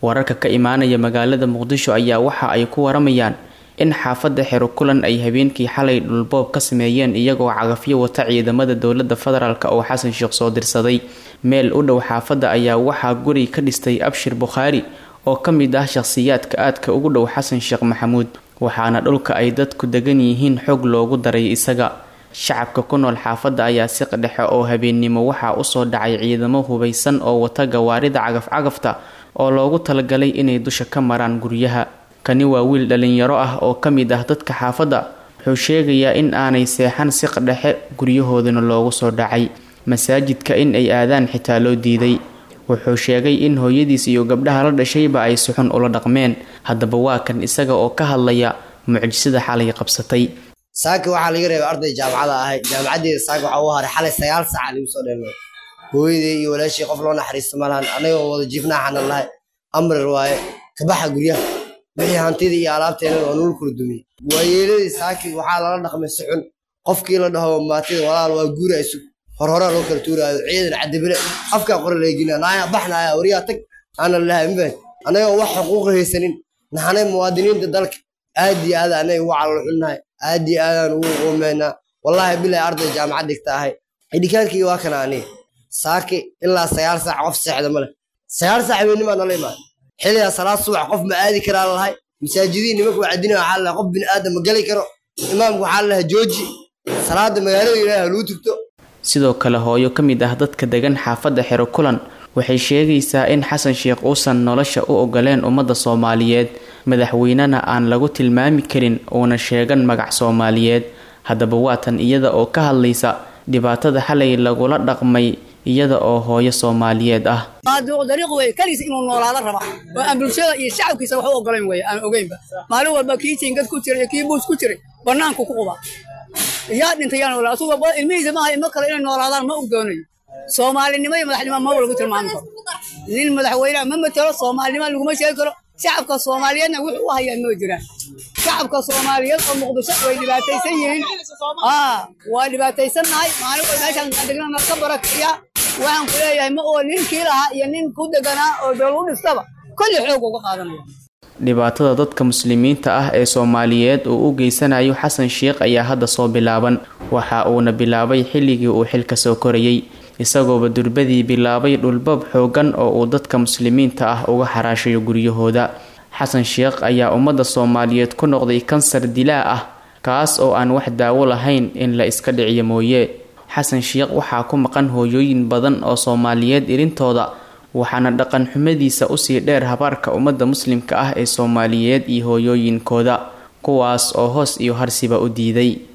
wararka ka imaanaya magaalada muqdisho ayaa waxa ay ku waramayaan in xaafadda xero kulan ay habeenkii xalay dhulboob ka sameeyeen iyagoo cagafyo wata ciidamada dowlada federaalk oo xasan sheekh soo dirsaday meel u dhow xaafadda ayaa waxaa guri ka dhistay abshir bukhaari oo ka mid ah shaqhsiyaadka aadka ugu dhow xasan sheekh maxamuud waxaana dhulka ay dadku degan yihiin xog loogu daray isaga shacabka ku nool xaafadda ayaa siq dhexe oo habeennimo waxaa usoo dhacay ciidamo hubaysan oo wata gawaarida cagaf-cagafta oo loogu talagalay inay dusha ka maraan guryaha kani waa wiil dhalinyaro ah oo ka mid ah dadka xaafadda wuxuu sheegayaa in aanay seexan siq dhexe guryahoodana loogu soo dhacay masaajidka in ay aadaan xitaa loo diiday wuxuu sheegay in hooyadiis iyo gabdhaha la dhashayba ay suxun ula dhaqmeen haddaba waa kan isaga oo ka hadlaya mucjisada xalay qabsatay saaka waxaa laga reebay arday jaamacada ahay jaamacaddeeda saaka waxaa u haray xalay sagaal saaca lagu soo dheelmay hooyadey iyo walaashii qof loo naxariista malahan anagoo wada jiifnaaxana lahay amrar waaye kabaxa guryaha wixii hantidii iyo alaabteena waa nul kala dumiyey waayeeladii saaki waxaa lala dhaqmay si xun qofkii la dhaho maatida walaal waa guura isug horhoraa loo kala tuuraayo ciidan cadibile afkaa qora leegina naaya baxnaaya wariyaa tag aana lahay mabahad anagoo wax xuquuqa haysanin naxanay muwaadiniinta dalka aad iyo aad anay ugu calol xunnahay aad iyo aadaan ugu qoomeynaa wallaahi bilay arday jaamacad dhigta ahay idhikaankii waa kana aniga saaki ilaa sagaal saac qof seexda ma leh sagaal saac weynnimaa nala imaada xiligaa salaad subax qof ma aadi karaa lahay masaajidihii nimanka wacdina waxaa lahay qof bini aadam ma geli karo imaamka waxaa lahay jooji salaada magaalada ilaahi haluu tugto sidoo kale hooyo ka mid ah dadka degan xaafadda xero kulan waxay sheegaysaa in xasan sheekh uusan nolosha u ogoleen ummadda soomaaliyeed madaxweynena aan lagu tilmaami karin uuna sheegan magac soomaaliyeed haddaba waatan iyada oo ka hadlaysa dhibaatada xalay lagula dhaqmay iyada oo hooyo soomaaliyeed ah dariiq wey kaliis inuu noolaado raba oo aan bulshada iyo shacabkiisa wax u ogolayn wey aan ogeynba maalin walba kii jiingad ku jira iyo kii buus ku jiray bannaanku ku quba yaa dhintay yaa noolaa asuga ilmihiisa maaha ilmo kale inay noolaadaan ma og doonayo soomaalinimo iyo madaxnimo maba lagu tilmaami karo nin madaxweyneha ma matelo soomaalinimo laguma sheegi karo shacabka soomaaliyeedna wuxuu u hayaa ma jiraan shacabka soomaaliyeed oo muqdisho way dhibaataysan yihiin aa waa dhibaataysannahay maalin wal meeshaan degnana ka barakiya waxaan ku leeyahay ma oo ninkii lahaa iyo nin ku deganaa oo dowlad u dhistaba kolli xoog uga qaadanaya dhibaatada dadka muslimiinta ah ee soomaaliyeed uu u geysanayo xasan sheekh ayaa hadda soo bilaaban waxa uuna bilaabay xilligii uu xilka soo korayay isagooba durbadii bilaabay dhulbab xoogan oo uu dadka muslimiinta ah uga xaraashayo guryahooda xasan sheekh ayaa ummadda soomaaliyeed ku noqday kansar dilaa ah kaas oo aan wax daawo lahayn in la iska dhiciyo mooye xasan sheekh waxaa ku maqan hooyooyin badan oo soomaaliyeed irintooda waxaana dhaqan xumadiisa usii dheer habaarka ummadda muslimka ah ee soomaaliyeed iyo hooyooyinkooda kuwaas oo hoos iyo harsiba u diiday